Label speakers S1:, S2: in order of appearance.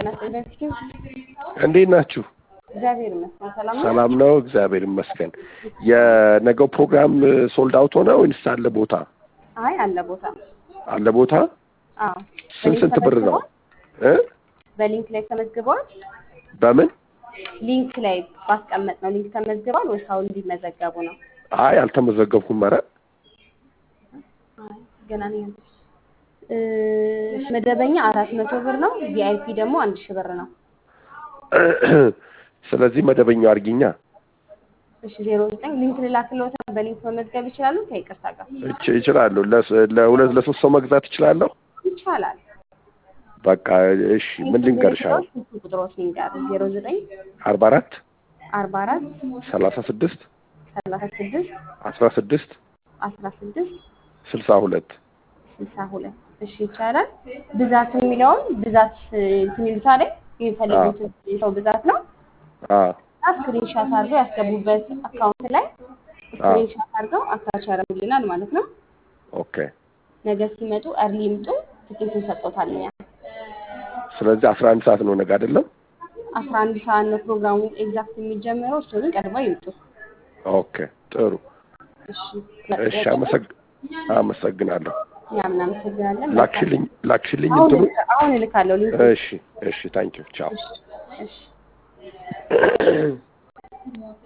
S1: ጤና ይስጥልኝ።
S2: እንዴት ናችሁ?
S1: እግዚአብሔር ይመስገን ሰላም ነው።
S2: ሰላም ነው፣ እግዚአብሔር ይመስገን። የነገው ፕሮግራም ሶልድ አውት ሆነ ወይንስ አለ ቦታ?
S1: አይ አለ ቦታ።
S2: አለ ቦታ።
S1: አዎ
S2: ስንት ስንት ብር ነው? እ
S1: በሊንክ ላይ ተመዝግበዋል።
S2: በምን?
S1: ሊንክ ላይ ባስቀመጥ ነው ሊንክ ተመዝግበዋል ወይስ አሁን እንዲመዘገቡ ነው?
S2: አይ አልተመዘገብኩም። ኧረ
S1: አይ ገና ነው። እ መደበኛ አራት መቶ ብር ነው። ቪአይፒ ደግሞ አንድ ሺህ ብር ነው።
S2: ስለዚህ መደበኛው አድርጊኛ።
S1: እሺ ዜሮ ዘጠኝ ሊንክ ልላክልዎት በሊንክ መመዝገብ ይችላሉ። ከይቅርታ ጋር
S2: እች እችላለሁ። ለስ- ለሁለት ለሶስት ሰው መግዛት እችላለሁ።
S1: ይቻላል።
S2: በቃ እሺ፣ ምን ልንገርሽ? አሁን
S1: ስልክ ቁጥሮች ልንገር ዜሮ ዘጠኝ
S2: አርባ አራት
S1: አርባ አራት
S2: ሰላሳ ስድስት
S1: ሰላሳ ስድስት
S2: አስራ ስድስት
S1: አስራ ስድስት
S2: ስልሳ ሁለት
S1: ስልሳ ሁለት እሺ ይቻላል። ብዛት የሚለውን ብዛት እንትን ይሉታል የሚፈልጉትን የሰው ብዛት ነው። ስክሪንሻት አድርገው ያስገቡበት አካውንት ላይ ስክሪንሻት አድርገው አታች ያደርጉልናል ማለት ነው።
S2: ኦኬ።
S1: ነገ ሲመጡ እርሊ ይምጡ። ትኬቱን ሰጥቶታል። እኛ
S2: ስለዚህ አስራ አንድ ሰዓት ነው ነገ አይደለም?
S1: አስራ አንድ ሰዓት ነው ፕሮግራሙ ኤግዛክት የሚጀምረው። እሱ ግን ቀድመው ይምጡ።
S2: ኦኬ፣ ጥሩ።
S1: እሺ
S2: እሺ፣ አመሰግ አመሰግናለሁ።
S1: እኛም እናመሰግናለን።
S2: ላክሽልኝ ላክሽልኝ
S1: አሁን
S2: እንትኑ።
S1: እልካ- አሁን እልካለሁ ሊንክ
S2: እሺ፣ እሺ፣ ታንኪዩ ቻው።
S1: እሺ